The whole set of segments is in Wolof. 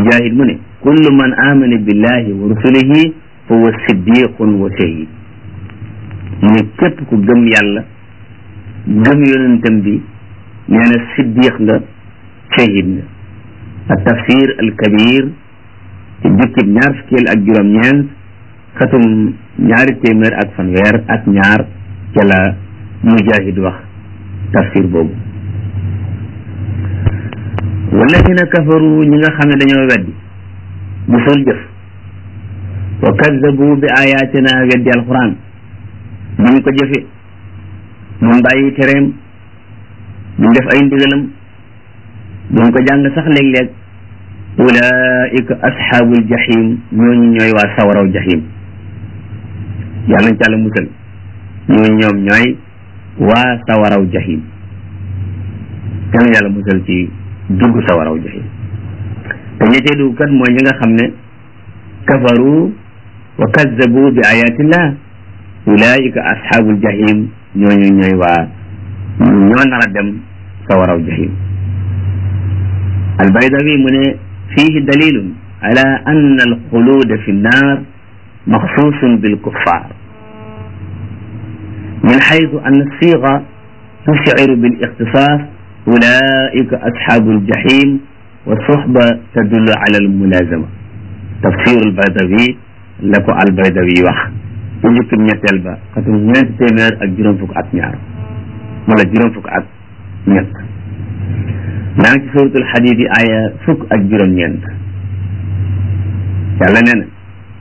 mujahid mu ne kullu man amana billahi wa rusulihi fa huwa siddiqun wa shahid mu ne képp ku gëm yàlla gëm yonentam bi nee na siddiq nga shahid nga ak tafsir al kabir ci jukkib ñaar fukkeel ak juróom-ñeent xatum ñaari téeméer ak fanweer ak ñaar ca la mujahid wax tafsir boobu walladina kafaru ñi nga xam ne dañoo weddi musul jëf wa kaddabu bi ayatina weddi alquran duñ ko jëfe duñ bàyyi tereem duñ def ay ndigalam duñ ko jàng sax léeg-léeg ulaika asxaabul jahim ñooñu ñooy waa sawaraw jahim yàlla nañ ci àlla musal ñooñu ñoom ñooy waa sawaraw jahim yàlla yàlla musal ci dugg sawaraw jahim te ña cay dugg kat mooy ñi nga xam ne kafaru wa kazzabu bi ayatillah ulaika asxaabul jahim ñooñu ñooy waa ñoo nar a dem sawaraw jahim albaydawi mu ne fihi dalilun ala ann alxuluda fi nnar maxsuusun bilkuffar min xaytu an alsiga tushciru bilixtisas ulaika asxaabu aljahim wa suxba tadullu ala almulazama tafsir albaydawi la ko albaydawi wax ci njëkkib ñetteel ba xatum ñeenti téeméer ak juróom fukk ak ñaar wala juróom fukk ak ñett maa ngi ci suratul xadiid yi aaya fukk ak juróom-ñeent yàlla nee na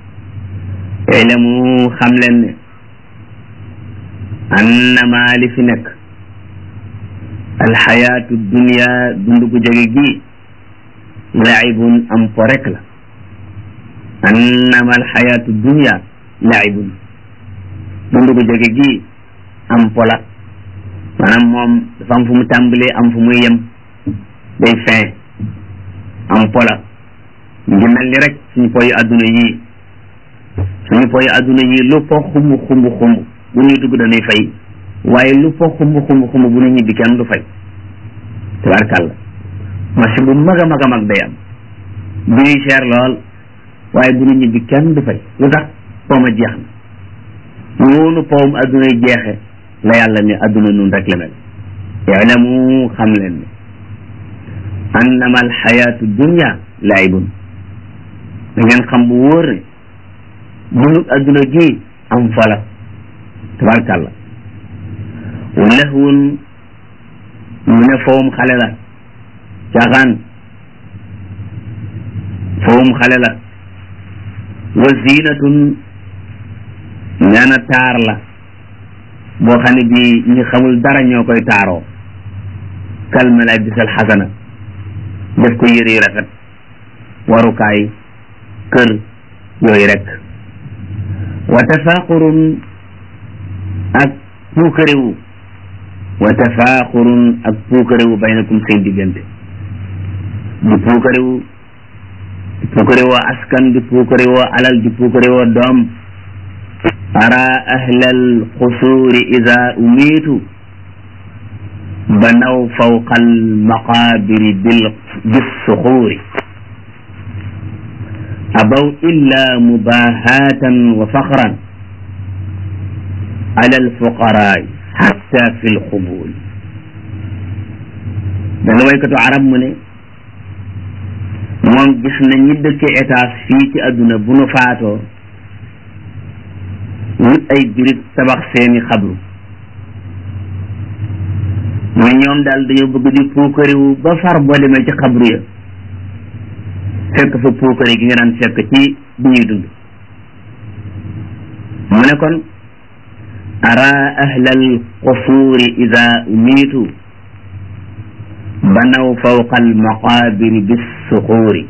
ilamu xam leen ne annama li fi nekk alxayaatu dunia dund gu jege gii laibun am po rek la annama alxayaatu dunia laibun dund gu jege gii am po la maanaam moom dafa am fu mu tàmbalee am fu muy yem day fin am pola ngi mel ni rek suñu poyi adduna yii suñu poyi adduna yii lu po xumb xumb xumb bu ñuy dugg dañuy fay waaye lu po xumb xumb xumb bu ñu ñibbi kenn du fay tabarkàlla machine bu mag a mag a mag day am bii cher lool waaye bu ñu ñibbi kenn du fay lu tax pooma jeex na noonu powum adduna yi jeexe la yàlla ne adduna nun rek la mel ilamu xam leen ne annama alxayaatu dunia laibun da ngeen xam bu wóor ne dunub adduna gi am fala tabarkàlla wa lahwun mu ne fowum xale la caaxaan fowum xale la wa zinatun nee na taar la boo xam ne bii ñi xamul dara ñoo koy taaroo kal malabis al xasana def ko yëre yu rafet warukaay kër yooyu rek wa tafaaxurun ak puukarewu wa tafaaxurun ak puukarewu baynakum seen diggante di puukarewu di puukarewoo askan di puukarewoo alal di puukarewoo doom ara ahlal xusuuri ida umiitu banaw fawqa almaqaabiri bissuxuuri abaw illa mubahaatan wa faxran ala alfuqaraai xatta fi lxubuuri dana waykatu arab mu ne moom gis na ñi dëkke étage fii ci àdduna bu nu faatoo wut ay birig tabax seeni xabru mu ne ñoom daal dañoo bëgg di puukariwu ba far boo demee ci xabru ya fekk fa puukari gi nga daan fekk ci bi ñuy dund mu ne kon ara ahlal qusuuri ida umiitu banaw fawqa almaqaabiri bissuxuuri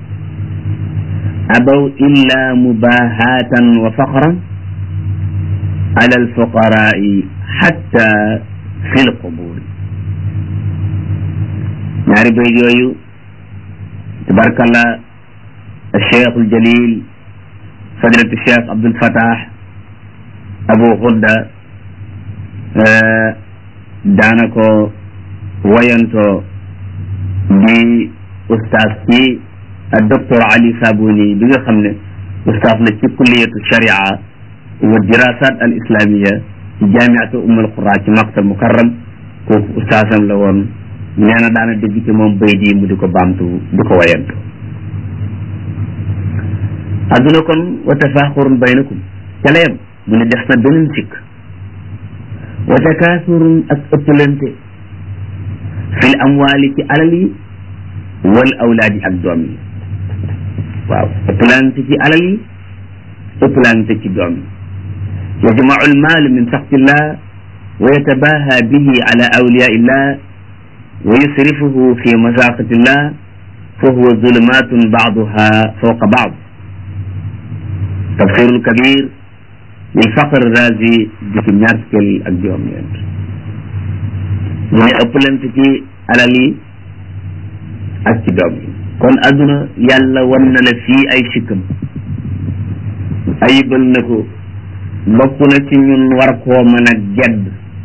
abaw illa mubahaatan wa faxran ala alfuqaraai xatta fi lqubuuri ñaari bayt yooyu tabarkalla alcheikh aljalil fadilatu cheikh abdul fatah abu xudda daana ko wayanto di ustaas ci ak docteur Ali Sabuni bi nga xam ne ustaaf la ci kulliyatu sharia wa dirasat al islamiya ci jaamiatu umul qura ci maktal mukarram kooku ustaasam la woon nee na daana dégg ci moom bay di mu di ko baamtu di ko wayantu adduna kon wa tafaaxurun baynakum ca la yem mu ne des na beneen sikk wa takaasurun ak ëppalante fil amwaali ci alal yi wal awlaadi ak doom yi waaw ëppalante ci alal yi ëppalante ci doom yi yajmau almaal min saxtillah wa yatabaha bihi ala awliyaa illah wa yusrifuhu fi masaqatillah fa huwa zulumatun baaduha fawqa baad tafsirul kabir lil faqr razi di ci ñaar fukkeel ak juróom ñeent mu ne ëppalante ci alal yi ak ci doom yi kon adduna yàlla wan na la fii ay sikkam ayibal na ko bokk na ci ñun war koo mën a gedd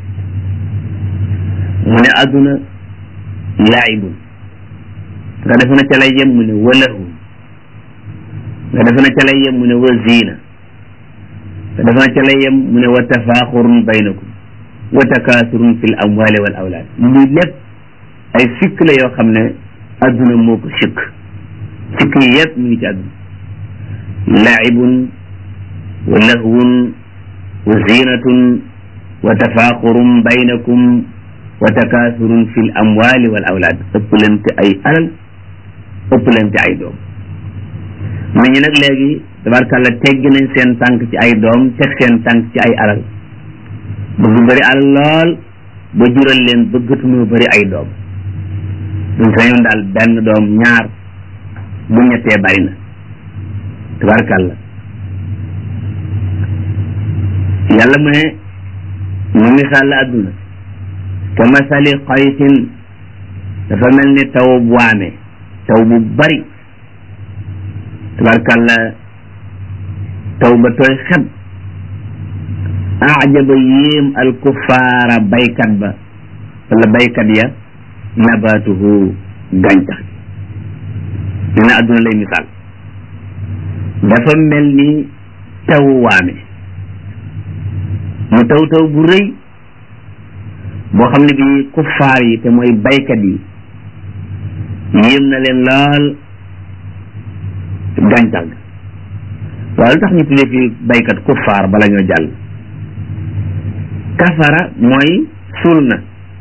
mu ne adduna laayibun nga defe na ca lay yem mu ne walahu nga defe na ca lay yem mu ne wa ziina nga defe na ca lay yem mu ne wa tafaaxurun baynakum wa takaasurun fil amwali wal awlaad lii lépp ay sikk la yoo xam ne adduna moo ko sikk sikk yi yëpp mu ngi ci adduna laibun wa lahwun wa zinatun wa tafaaxurun baynakum wa takaasurun fil amwali wal awlaad ëpplante ay alal ëpplante ay doom nit ñi nag léegi tabarkàlla teggi nañ seen tànk ci ay doom teg seen tànk ci ay alal bëgg bëri alal lool ba jural leen bëggatuñoo bëri ay doom buñ sañoon daal benn doom ñaar bu ñettee bari na tabarkàlla yàlla mu ne mu misaal la adduna ka masali xaysin dafa mel ni taw bu waame taw bu bari tabarkàlla taw ba tooy xeb ajaba yéem al kuffaara baykat ba wala baykat ya nabatuhu gàncax gi dina adduna lay misaal dafa mel ni taw waame mu taw taw bu rëy boo xam ne bi kuffaar yi te mooy baykat yi yéem na leen lool gàncax ga waaye lu tax ñu tuddee fi baykat kuffaar bala ñoo jàll kafara mooy suul na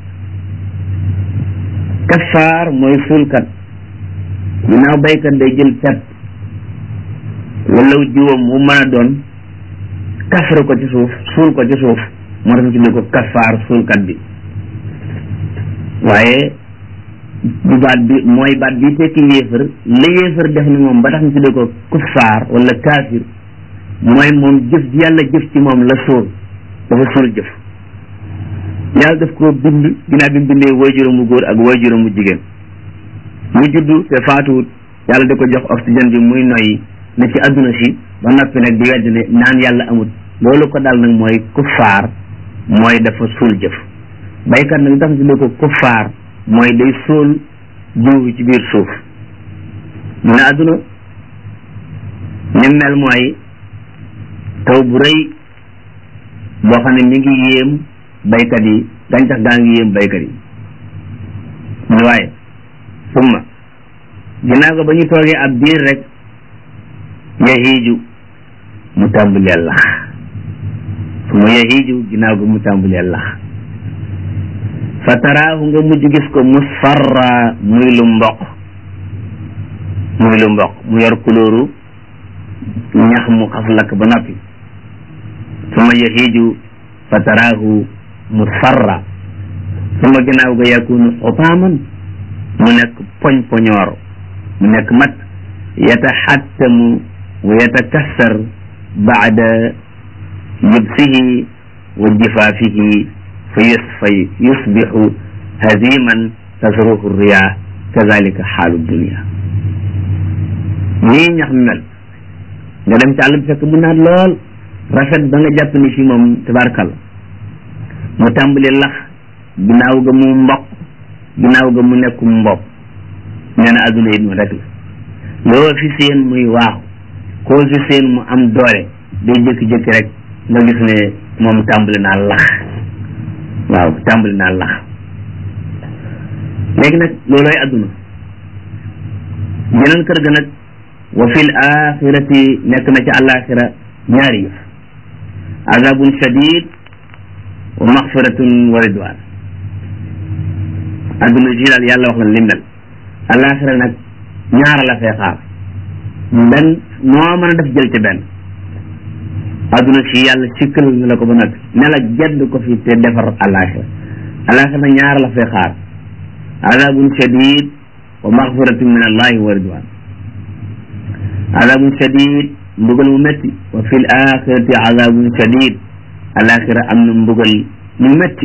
kafaar mooy suulkat ginnaaw baykat day jël pet wala jiwam mu mën a doon kafara ko ci suuf suul ko ci suuf moo tax ñu tuddee ko kafaar suulkat bi waaye bu baat bi mooy baat bi tekki yéefar la yéefar def ni moom ba tax ñu tuddee ko kuffaar wala kaafir mooy moom jëf ji yàlla jëf ci moom la suul dafa suul jëf yàlla daf ko bind ginnaaw bi mu bindee waajuram mu góor ak waajuram mu jigéen mu juddu te faatuwut yàlla da ko jox oxygène bi muy noyyi ne ci adduna si ba noppi nag di wedd ne naan yàlla amut loolu ko dal nag mooy kuffaar mooy dafa suul jëf baykat nag tax tuddee ko kuffaar mooy day suul jiw ci biir suuf mu ne adduna ni mel mooy taw bu rëy boo xam ne mi ngi yéem baykat yi gàncax gaa ngi yéem baykat yi mu ne waaye summa ginnaaw ko ba ñu toogee ab biir rek yahiiju mu tàmbalee lax summa yahiiju ginnaaw ko mu tàmbalee lax fa taraahu nga mujj gis ko musfarra muy lu mboq muy lu mboq mu yor kulóoru ñax mu xas lakk ba noppi summa yahiiju fa taraahu musfarra suma ginnaaw ga yakunu xutaaman mu nekk poñ poñoor mu nekk mat yataxattamu wa yatakassar baada yubsihi wa jifaafihi fa yusfa yusbixu haziman tasruhu riya kazalika xaalu dunia nii ñax mi mel nga dem ci àll bi fekk mu naat lool rafet ba nga jàpp ni fi moom tabarkalla mu tàmbali lax ginnaaw ga mu mboq ginnaaw ga mu nekkum mbopp nee na adduna yi noonu rek la loo fi seen muy waaxu koo fi seen mu am doole day jékki-jékki rek nga gis ne moom tàmbali naa lax waaw tàmbali naa lax léegi nag loolooy adduna geneen kër ga nag wa fil axirati nekk na ci àllaaxira ñaari yëf azabun shadid wa maxfiratun wa ridwan adduna ji daal yàlla wax na lim mel àllaaxira nag ñaara la fee xaar benn moo mën a def jël ci benn adduna si yàlla sikkal na la ko ba nag ne la jedd ko fi te defar àllaaxira àllaaxira nag ñaara la fee xaar azabun shadid wa maxfiratun min allahi wa ridwan azabun shadid mbugal mu métti wa fil axirati azabun shadid alaxira am na mbugal mu métti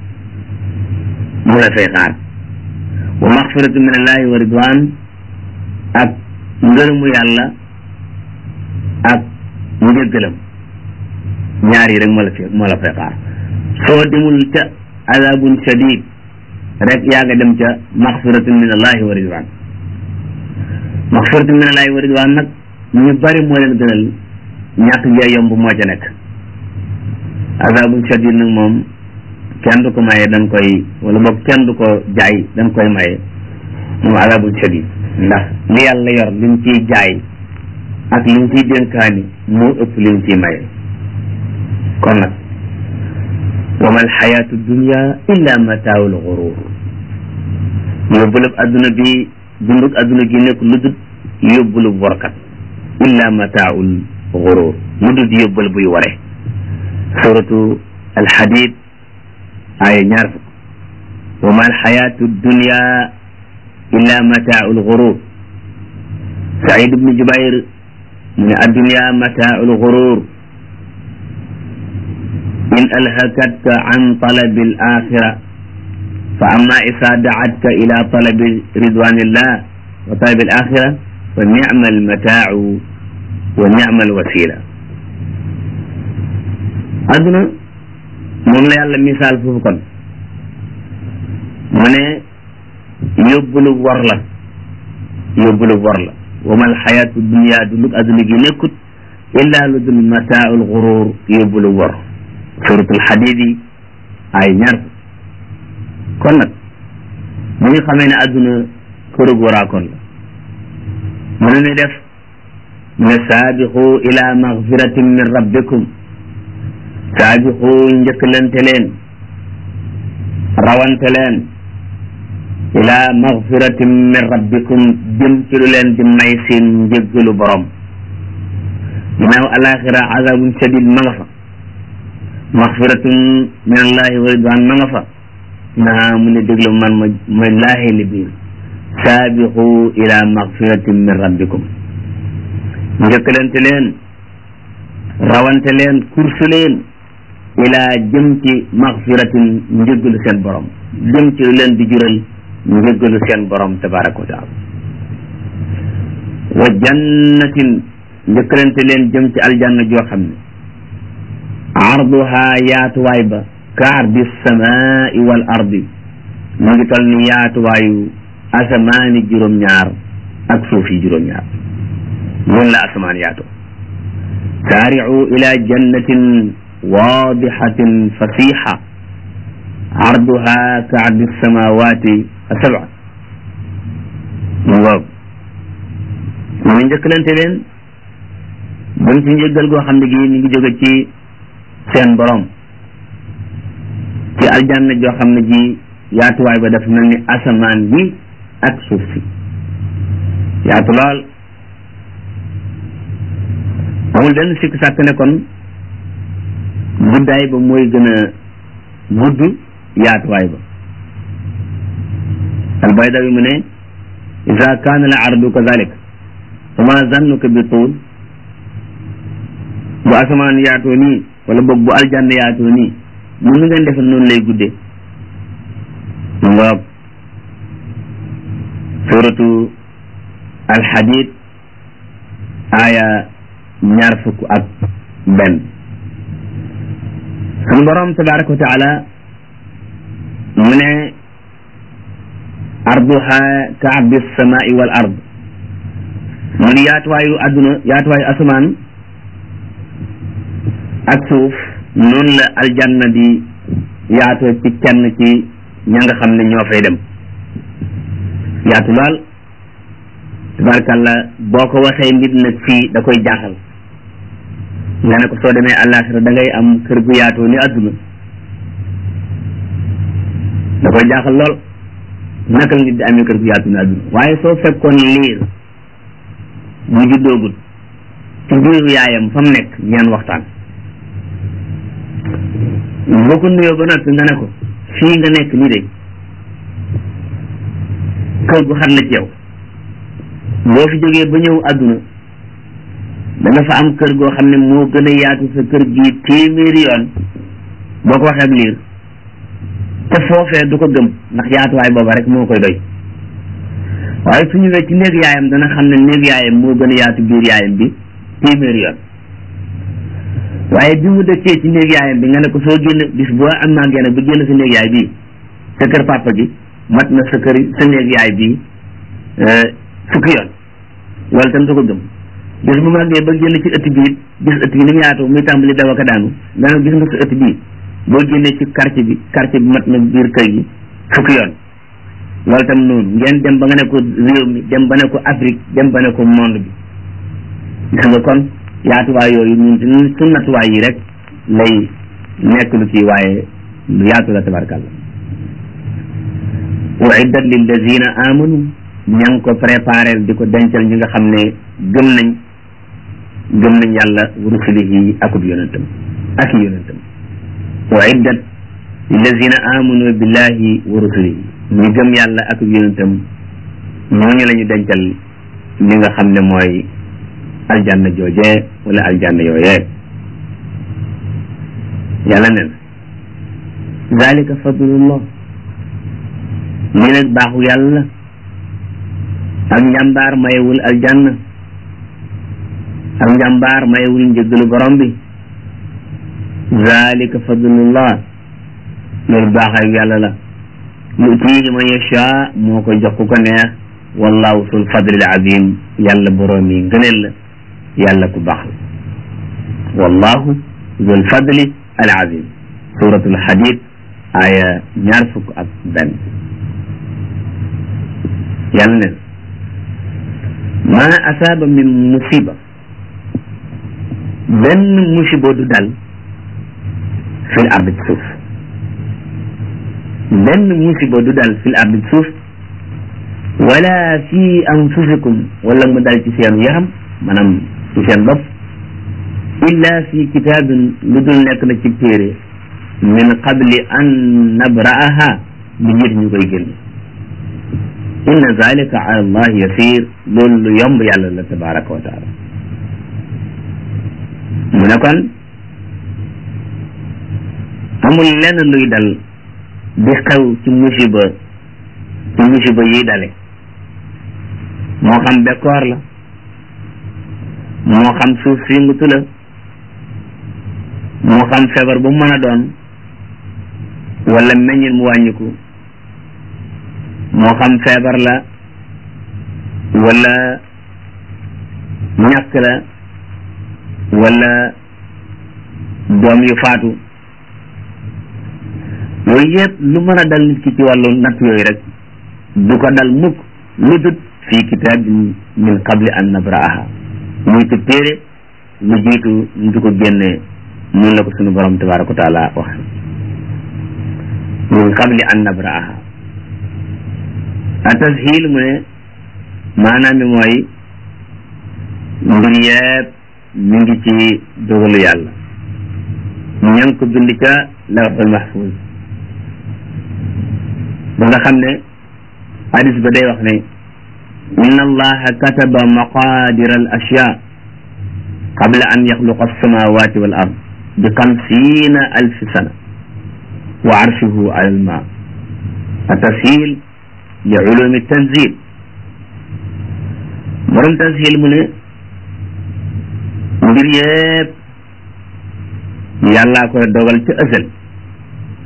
mu la fay xaar wa maxfiratun min allahi wa ridwan ak ngërëmu yàlla ak njëggalam ñaar yi rek moo la fi moo la fay xaar soo demul ca azabun shadid rek yaa nga dem ca maxfiratun min allahi wa ridwan maxfiratun min allahi wa ridwan nag ñu bari moo leen gënal ñàkk jee yomb moo ca nekk azabun shadid nag moom kenn du ko maye dañ koy wala boog kenn du ko jaay dañ koy maye moom azabun shadid ndax li yàlla yor li mu ciy jaay ak li mu ciy dénkaani moo ëpp li mu ciy maye kon nag wa ma alxayaatu dunia illa mataawul xurur yóbbulub adduna bi dundug adduna gi nekk lu dut yóbbulub warkat illa mataawul xurur lu dut yóbbal buy ware suratu alxadid aaya ñaar fukk wa ma alxayaatu dunia illa mataawul xurur saïd ibnu jubayr mu ne addunia mataawul xurur in alhakatka an talabi al axira fa amma isa daatka ila talabi ridwanillah wa talabi al axira fa nicma almataau wa nicma alwasila adduna moom la yàlla misaal foofu kon mu ne yóbbulu wor la yóbbulu wor la wa ma alxayaatu dunia dundug adduna gi nekkut illa lu dul mataaul xurur yóbbulu wor suratul xadid yi ay ñaar kon nag bu ñu xamee ne adduna kërug waraakoon la mënu ni def ne saabixu ila magfiratin min rabbikum saabixu njëkkalante leen rawante leen ila magfiratin min rabbikum jëm ci lu leen di may seen njëggalu borom ginnaaw alaxira azabun shadid ma nga fa maxfiratun min allahi wa ridwan ma nga fa naa mu ne déglu man ma ma laaxee li biir saabixu ila maxfiratin min rabbikum njëkkalante leen rawante leen kursu leen ila jëm ci maxfiratin njëggalu seen borom jëm ci lu leen di jural njëggalu seen borom tabaraka wa taala wa jannatin njëkkalante leen jëm ci aljanna joo xam ne arduha yaatuwaay ba ka ardi samaai wal ardi mu ngi tol ni yaatuwaayu asamaani juróom-ñaar ak suuf yi juróom-ñaar noonu la asamaan yaatu saaricu ila jannatin waadixatin fasixa arduha ka ardi samawati asabca mu ngoog mu ngi njëkkalante leen buñ ci njëggal goo xam ne gii mi ngi jóge ci seen borom ci aljanna joo xam ne ji yaatuwaay ba dafa mel ni asamaan bi ak suuf si yaatu lool amul benn sikk sàkk ne kon guddaay ba mooy gën a gudd yaatuwaay ba albaydawi mu ne ida kaana al ardu kazalik fa ma zannuka bi tuul bu asamaan yaatoo nii wala boog bu aljanna yaatoo nii mu nu ngeen defe noonu lay guddee mu ngoog suratu alxadid aaya ñaar fukk ak benn sunu borom tabaraka wa taala mu ne arduha ka ardi samai wal ard mu ni yaatuwaayu àdduna yaatuwaayu asamaan ak suuf noonu la aljanna di yaatoo ci kenn ci ña nga xam ne ñoo fay dem yaatu lool tabarkalla boo ko waxee nit nag fii da koy jaaxal nga ne ko soo demee àllaaxira da ngay am kër gu yaatoo ni àdduna da koy jaaxal lool naka la nit di amee kër gu yaatu ni àdduna waaye soo fekkoon liir bu juddoogut ci biiru yaayam fa mu nekk ngeen waxtaan boo ko nuyoo ba noppi nga ne ko fii nga nekk nii de kër gu xat la ci yow boo fi jógee ba ñëw àdduna da nga fa am kër goo xam ne moo gën a yaatu sa kër gi téeméeri yoon boo ko waxee ak liir te foofee du ko gëm ndax yaatuwaay booba rek moo koy doy waaye su ñëwee ci néeg yaayam dana xam ne néeg yaayam moo gën a yaatu biir yaayam bi téeméeri yoon waaye bi mu dëkkee ci néeg yaayam bi nga ne ko soo génn bis boo am naa génn ba génn sa néeg yaay bii sa kër papa gi mat na sa kër sa néeg yaay bii fukki yoon loolu tam du ko gëm bis bu màggee ba génn ci ëtt bi it gis ëtt bi ni mu yaatoo muy tàmbali daw ak a daanu nga ne gis nga sa ëtt bii boo génnee ci quartier bi quartier bi mat na biir kër gi fukki yoon loolu tam noonu ngeen dem ba nga ne ko réew mi dem ba ne ko Afrique dem ba ne ko monde bi gis nga kon yaatuwaay yooyu ñun su nattuwaay yi rek lay nekk lu kii waaye lu yaatu la tabarkalla uiddat lillazina amanu ña ngi ko préparé di ko dencal ñi nga xam ne gëm nañ gëm nañ yàlla wa rusulihi akub yonentam ak i yonentam uiddat lillazina amanu billahi wa rusulihi ñi gëm yàlla akub yonentam ñooñu la ñu dencal li nga xam ne mooy aljanna joojee wala aljanna yooyee yàlla nen zalika fadlullah lii nag baaxu yàlla ak njàmbaar mayewul aljanna ak njàmbaar mayewul njëggalu borom bi zalika fadlullah loolu baaxayu yàlla la yutiihi man yasha moo ko jox ku ko neex wallahu sul fadlil azim yàlla borom yi ngëneel la yàlla ku baax la wallahu zul fadli al azim suratul hadid aya ñaar fukk ak benn yàlla ne ma asaaba min musiba benn musiba du dal fil ard ci suuf benn musiba du dal fil ard ci suuf wala fi anfusikum wala mu dal ci seenu yaram maanaam ci seen bopp illa fi kitaabin lu dul nekk na ci téere min qabli an nabra'aha bi njët ñu koy génn inna zalika ala allah yasir loolu lu yomb yàlla la tabaraka wa taala mu ne kon amul lenn luy dal di xew ci musiba ci musiba yiy dale moo xam bekkoor la moo xam suuf si ngutu la moo xam feebar bu mën a doon wala meññin mu wàññiku moo xam feebar la wala ñàkk la wala doom yu faatu yooyu yëpp lu mën a dal nit ki ci wàllu natt yooyu rek du ko dal mukk lu dut fii kitaabin min qabli an nabra'aha muy ci téere lu jiitu ñu di ko génnee noonu la ko sunu borom tabaraka wa taala wax min qabli an nabra'aha a tashil mu ne maanaam mi mooy mbir yëpp mi ngi ci dogalu yàlla ña ngi ko bind ca lawhul mahfuz ba nga xam ne hadis ba day wax ne inna allaha kataba maqadir al ashya qabla an yaxluqa alsamawati wal ard bi xamsina alfi sana wa arshuhu ala alma atashil li ulumi tanzil borom tanzil mu ne mbir yëpp yàllaa koy dogal ci ësal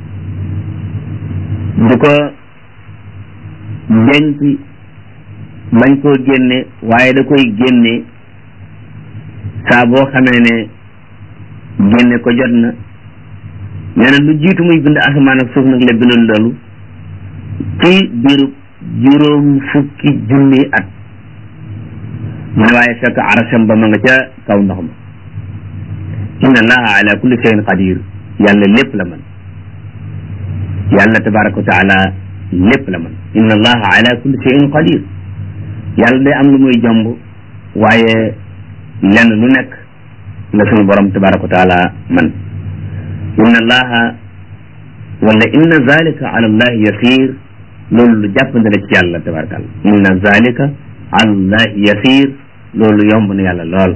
di ko denc bañ koo génne waaye da koy génne saa boo xamee ne génne ko jot na nee na lu jiitu muy bind asamaan ak suuf nag la bindoon loolu ci biiru juróom fukki junni at mu ne waaye fekk arasam ba ma nga ca kaw ndox ma inna allaha ala kulli shay'in qadir yàlla lépp la man yàlla tabaraka wa taala lépp la man inna allaha ala kulli shay'in qadir yàlla day am lu muy jomb waaye lenn lu nekk la suñu borom tabaraka wa taala man inna allaha wala inna zalika ala allahi yasir loolu lu jàppandi la ci yàlla tabaraka allah inna zalika ala allahi yasir loolu yomb na yàlla lool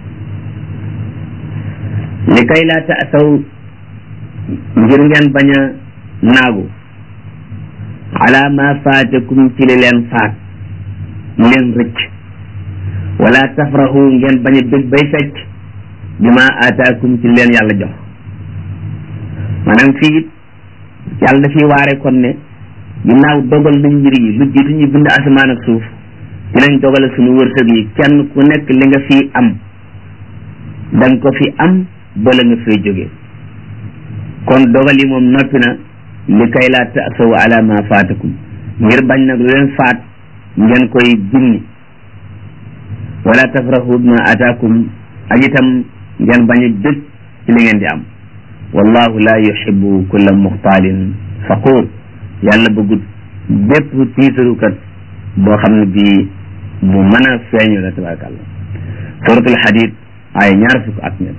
li kay laa taasaw ngir ngeen bañ a naagu ala ma faatakum ci li leen faat leen rëcc wala tafrahu ngeen bañ a bég bay fecc bi ma aataakum ci leen yàlla jox maanaam fii it yàlla dafiy waare kon ne ginnaaw dogal nañ mbir yi lu jiitu ñu bind asamaan ak suuf ci lañ dogale suñu wërsëg yi kenn ku nekk li nga fii am danga ko fi am bala nga fay jóge kon dogal yi moom noppi na li kay laa tasaw ala ma faatakum ngir bañ nag lu leen faat ngeen koy binni wala tafrahu bima ataakum ak itam ngeen bañ a dëj ci li ngeen di am wallahu la yuhibbu kulla muxtaalin faquur yàlla bëggut bépp tiitarukat boo xam ne bii bu mën a feeñu la tabarakallah suratul hadid ay ñaar fukk ak ñett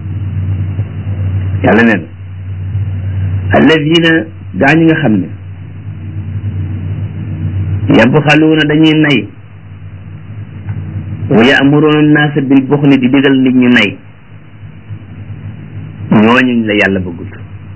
yàlla neen alladina gaa ñi nga xam ne yabxaluuna dañuy nay wa yaamuruuna naasa bil buxli di digal nit ñu nay ñooñuñ la yàlla bëggut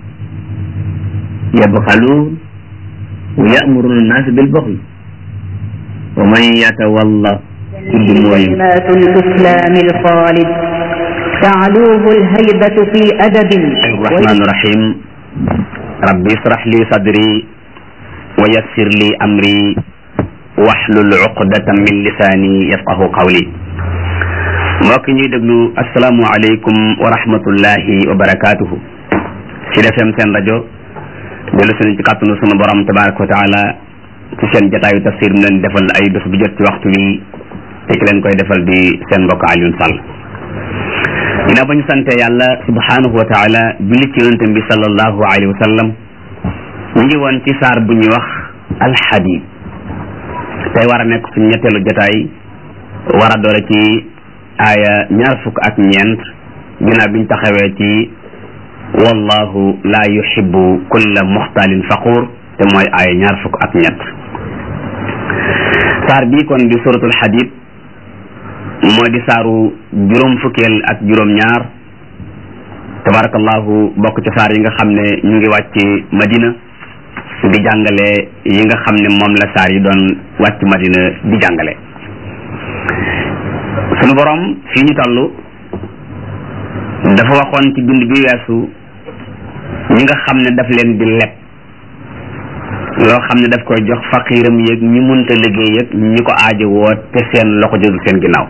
yabxaluun wa yaamuruuna naasa bil buxli wa man yatawalla tudd mooy كلمات الإسلام الخالد تعلوه الهيبة في أدب الرحمن الرحيم ربي اشرح لي صدري ويسر لي أمري واحلل عقدة من لساني يفقه قولي mbokk ñuy déglu asalaamualeykum wa rahmatullahi wa barakaatuhu ci defem seen rajo dellu suñu ci kàttanu sunu borom tabaraka wa taala ci seen jataayu tafsir mu leen defal ay bés bu jot ci waxtu wi te ki leen koy defal di seen mbokk Alioune Sall ginnaaw ba ñu sante yàlla subhanahu wa taala julli ci yonente bi sallallahu alayhi wa sallam ñu ngi woon ci saar bu ñuy wax alxadid tey war a nekk suñu ñetteelu jotaay war a doore ci aaya ñaar fukk ak ñeent ginnaaw biñ taxawee ci wallahu la yuhibbu kulla muxtalin faquur te mooy aaya ñaar fukk ak ñett saar bii kon di suratul xadid moo di saaru juróom fukkeel ak juróom ñaar tabarakallahu bokk ci saar yi nga xam ne ñu ngi wàcc madina di jàngale yi nga xam ne moom la saar yi doon wàcc madina di jàngale sunu borom fii ñu toll dafa waxoon ci bind bi weesu ñi nga xam ne daf leen di leb loo xam ne daf koy jox faqiiram yeeg ñi munta liggéey yeeg ñi ko aajo woo te seen loxo jotul seen ginnaaw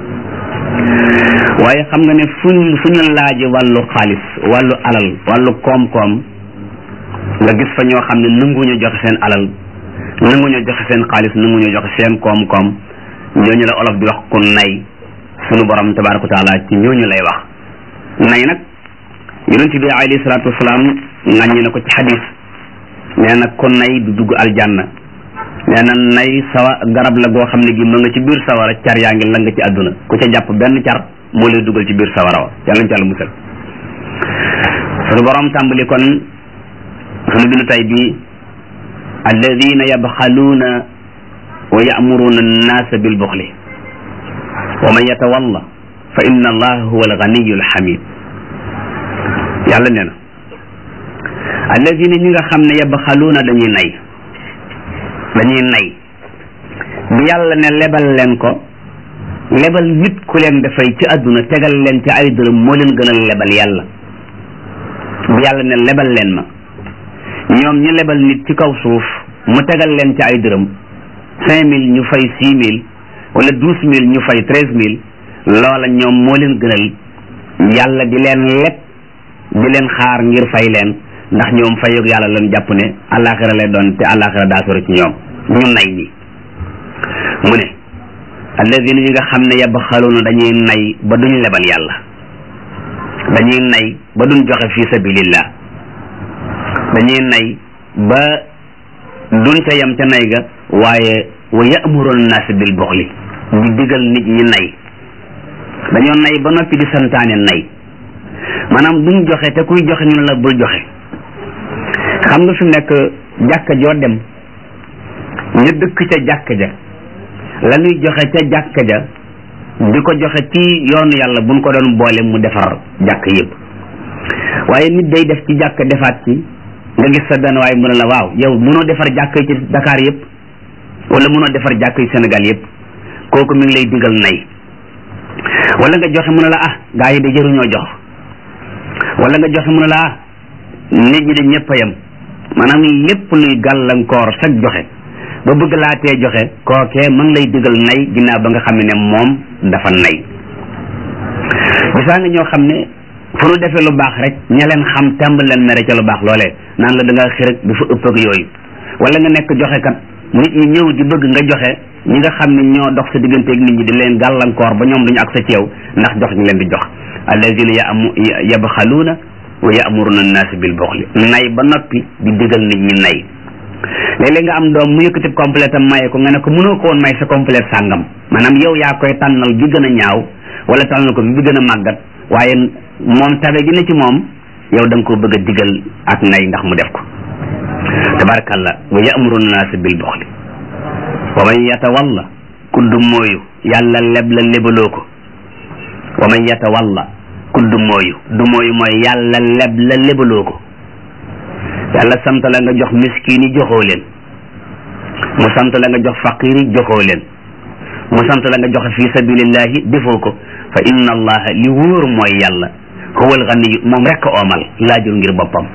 waaye xam nga ne fuñ fu ñu laaje wàllu xaalis wàllu alal wàllu koom-koom nga gis fa ñoo xam ne nanguñu joxe seen alal nanguñu joxe seen xaalis nanguñu joxe seen koom-koom ñooñu la olof di wax ku nay sunu borom tabaraka wa taala ci ñooñu lay wax nay nag yonent bi alayhi salaatu wasalaam ŋàññi na ko ci xadis nee na ku nay du dugg aljanna nee na nay sawa garab la goo xam ne gi ma nga ci biir sawara car yaa ngi la nga ci àdduna ku ca jàpp benn car moo lay dugal ci biir sawara wa yàlla ñu ci àlla musal sunu borom tàmbali kon sunu bindu tay bi alladina yabxaluuna wa ya'muruna annaasa bil buxli wa man yatawalla fa inna allaha huwa alganiyu alhamid yàlla nee na alladina ñi nga xam ne yabxaluuna dañuy nay dañuy nay bi yàlla ne lebal leen ko lebal nit ku leen dafay ci àdduna tegal leen ci ay dërëm moo leen gënal lebal yàlla bi yàlla ne lebal leen ma ñoom ñi lebal nit ci kaw suuf mu tegal leen ci ay dërëm cinq mille ñu fay six mille wala douze mille ñu fay treize mille loola ñoom moo leen gënal yàlla di leen lekk di leen xaar ngir fay leen ndax ñoom fayog yàlla lan jàpp ne àllaaxira lay doon te àllaaxira daa sori ci ñoom ñu nay ñi mu ne alladina ñi nga xam ne yabxaluuna dañuy nay ba duñ lebal yàlla dañuy nay ba duñ joxe fi sabilillah dañuy nay ba duñ ca yem ca nay ga waaye wa ya'muruna naas bil buxli di digal nit ñi nay dañoo nay ba noppi di santaane nay maanaam duñ joxe te kuy joxe ñu la bul joxe xam nga fi mu nekk jàkka joo dem ñu dëkk ca jàkka ja la ñuy joxe ca jàkka ja di ko joxe ci yoonu yàlla buñ ko doon boole mu defar jàkk yëpp waaye nit day def ci jàkk defaat ci nga gis sa benn waaye mu ne la waaw yow mënoo defar jàkk yi ci Dakar yëpp wala mënoo defar jàkk yi Sénégal yëpp kooku mi ngi lay digal nay wala nga joxe mu ne la ah gaa yi de jëruñoo jox wala nga joxe mu ne la ah nit ñi de ñëpp a yem maanaam lépp luy gàllankoor sag joxe ba bëgg laa tee joxe kookee ma ngi lay digal nay ginnaaw ba nga xam ne moom dafa nay gisaa nga ñoo xam ne fu nu defee lu baax rek ña leen xam tàmbal leen mere ca lu baax loolee naan la da ngaa xërëg dafa ëpp ak yooyu wala nga nekk joxe kat nit ñi ñëw di bëgg nga joxe ñi nga xam ne ñoo dox sa digganteeg nit ñi di leen gàllankoor ba ñoom duñu ak sa ci yow ndax jox ñu leen di jox alladina yamu yabxaluuna wa yamuruna annaas bil buxli nay ba noppi di digal nit ñi nay léeg-léeg nga am doom mu yëkkati complète am maye ko nga ne ko mënoo ko woon may sa complète sàngam maanaam yow yaa koy tànnal bi gën a ñaaw wala tànnal ko bi gën a màggat waaye moom tabe gi ne ci moom yow da nga koo bëgg a digal ak nay ndax mu def ko tabarakallah wa yamuruna naas bil buxli wa man yatawalla kuddu mooyu yàlla leb la lebaloo ko wa man yatawalla kuddu mooyu du mooyu mooy yàlla leb la lebaloo ko yàlla sant la nga jox miskin yi joxoo leen mu sant la nga jox faqir yi joxoo leen mu sant la nga joxe fi sabilillahi defoo ko fa inna allaha li wóor mooy yàlla huwa alganiyu moom rek a oomal laajul ngir boppam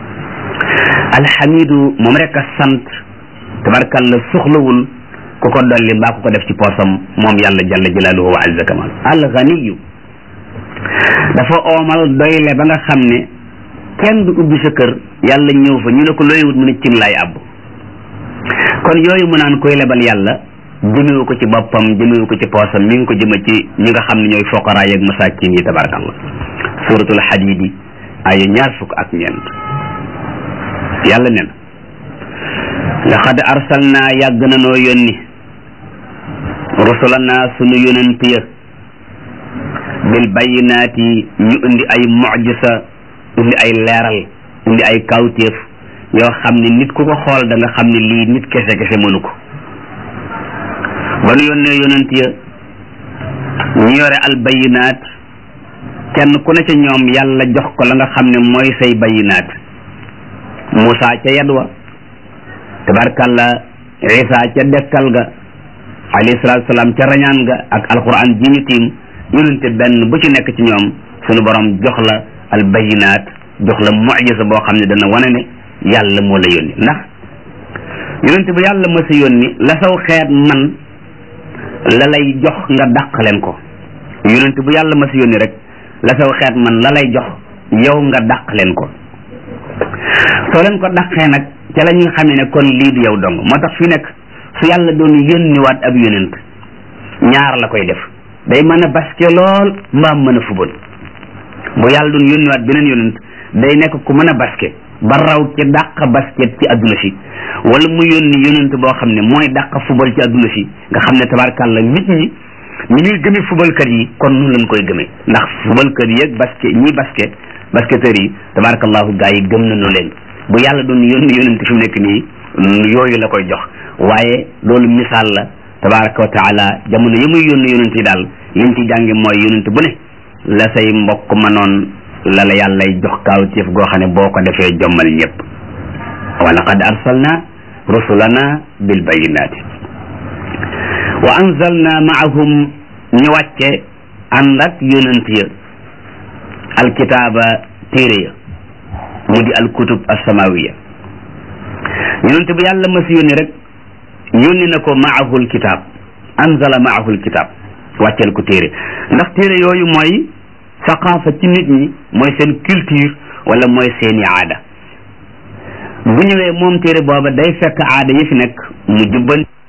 alxamidu moom rek a sant tabarkalla soxlawul ku ko dolli mbaa ku ko def ci poosam moom yàlla jalla jalaaluhu wa azza kamal alganiyu dafa oomal doyle ba nga xam ne kenn du ubbi sa kër yàlla ñëw fa ñu ne ko looy wut mu ne cin laay àbb kon yooyu mu naan koy lebal yàlla jëmewu ko ci boppam jëmewu ko ci poosam mi ngi ko jëme ci ñi nga xam ne ñooy foqaraa yeeg masaakin yi tabarakallah suratul hadidi aya ñaar fukk ak ñeent yàlla nen laqad arsalna yàgg na noo yónni rusulana sunu yonent ya bil bayinaati ñu indi ay mujisa indi ay leeral indi ay kawtéef yoo xam ne nit ku ko xool da nga xam ne lii nit kese kese mënu ko ba nu yónnee yonent ya ñu yore al bayinaat kenn ku ne ca ñoom yàlla jox ko la nga xam ne mooy say bayinaat Moussa ca yadwa tabarkalla Isa ca dekkal ga alayhi salaatu salaam ca rañaan ga ak alquran ji ñu tiim yonente benn bu ci nekk ci ñoom sunu borom jox la al bayinaat jox la mujisa boo xam ne dana wane ne yàlla moo la yónni ndax yonente bu yàlla ma sa yónni la saw xeet man la lay jox nga dàq leen ko yonente bu yàlla ma sa yónni rek la saw xeet man la lay jox yow nga dàq leen ko soo leen ko dàqee nag ca la ñuy xamee ne kon lii du yow dong moo tax fi nekk su yàlla doon yónniwaat ab yonent ñaar la koy def day mën a baske lool mbaam mën a fubal bu yàlla doon yónniwaat beneen yonent day nekk ku mën a baske ba raw ci dàq basket ci adduna si wala mu yónni yonent boo xam ne mooy dàq fubal ci adduna si nga xam ne tabarkàlla nit ñi ñi ñuy gëme fubalkat yi kon nun lañ koy gëmee ndax fubalkat yi ak basket ñi basket basketteurs yi tabarakallahu gaa yi gëm nañu leen bu yàlla doon yónni yonent fi mu nekk nii yooyu la koy jox waaye loolu misaal la tabaraka wa taala jamono yi muy yónni yonent yi daal liñ ci jànge mooy yonent bu ne la say mbokk mënoon la la yàllay jox kaawteef goo xam ne boo ko defee jommal ñëpp wa laqad arsalna rusulana bil bayinati wa anzalna maahum ñu wàcce ànd ak yonent ya alkitaaba téere ya mu di alkutub alsamawiya yonent bu yàlla ma si yónni rek yónni na ko maahul kitaab anzala maahul kitaab wàcceel ko téere ndax téere yooyu mooy saqaafa ci nit ñi mooy seen culture wala mooy seeni aada bu ñëwee moom téere booba day fekk aada yi fi nekk mu jubban